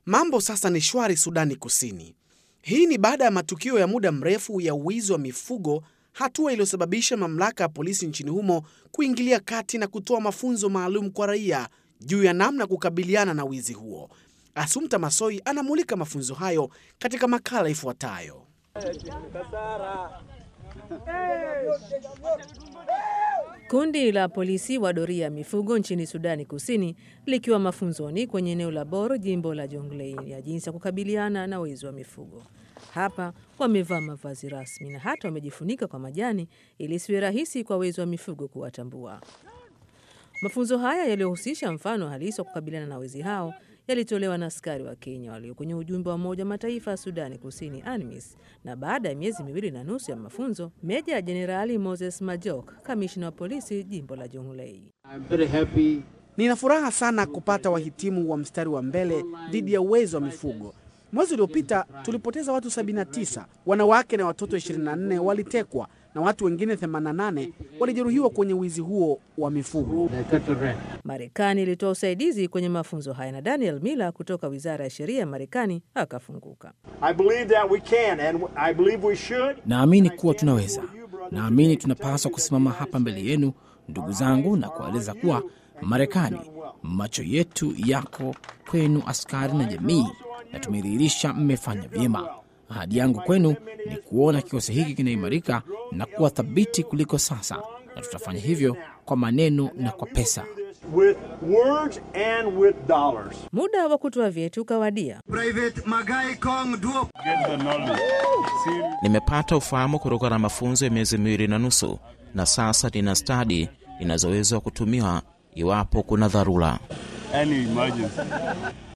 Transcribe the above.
Mambo sasa ni shwari Sudani Kusini. Hii ni baada ya matukio ya muda mrefu ya uwizi wa mifugo, hatua iliyosababisha mamlaka ya polisi nchini humo kuingilia kati na kutoa mafunzo maalum kwa raia juu ya namna kukabiliana na wizi huo. Asumta Masoi anamulika mafunzo hayo katika makala ifuatayo. Kundi la polisi wa doria ya mifugo nchini Sudani Kusini likiwa mafunzoni kwenye eneo la Bor, jimbo la Jonglei, ya jinsi ya kukabiliana na wizi wa mifugo. Hapa wamevaa mavazi rasmi na hata wamejifunika kwa majani ili isiwe rahisi kwa wezi wa mifugo kuwatambua. Mafunzo haya yaliyohusisha mfano halisi wa kukabiliana na wezi hao yalitolewa na askari wa Kenya walio kwenye ujumbe wa Umoja Mataifa ya Sudani Kusini, ANMIS. Na baada ya miezi miwili na nusu ya mafunzo, Meja Jenerali Moses Majok, kamishna wa polisi jimbo la Jonglei: Nina furaha sana kupata wahitimu wa mstari wa mbele dhidi ya uwezi wa mifugo. Mwezi uliopita tulipoteza watu 79, wanawake na watoto 24 walitekwa na watu wengine 88 walijeruhiwa kwenye wizi huo wa mifugo. Marekani ilitoa usaidizi kwenye mafunzo haya na Daniel Miller kutoka wizara ya sheria ya Marekani akafunguka. Naamini kuwa tunaweza, naamini tunapaswa kusimama hapa mbele yenu ndugu zangu, na kuwaeleza kuwa Marekani, macho yetu yako kwenu, askari na jamii, na tumedhihirisha mmefanya vyema. Ahadi yangu kwenu ni kuona kikosi hiki kinaimarika na kuwa thabiti kuliko sasa, na tutafanya hivyo kwa maneno na kwa pesa. With words and with dollars. Muda wa kutoa vyeti ukawadia. Nimepata ufahamu kutokana na mafunzo ya miezi miwili na nusu, na sasa nina stadi inazoweza kutumiwa iwapo kuna dharura. Any emergency.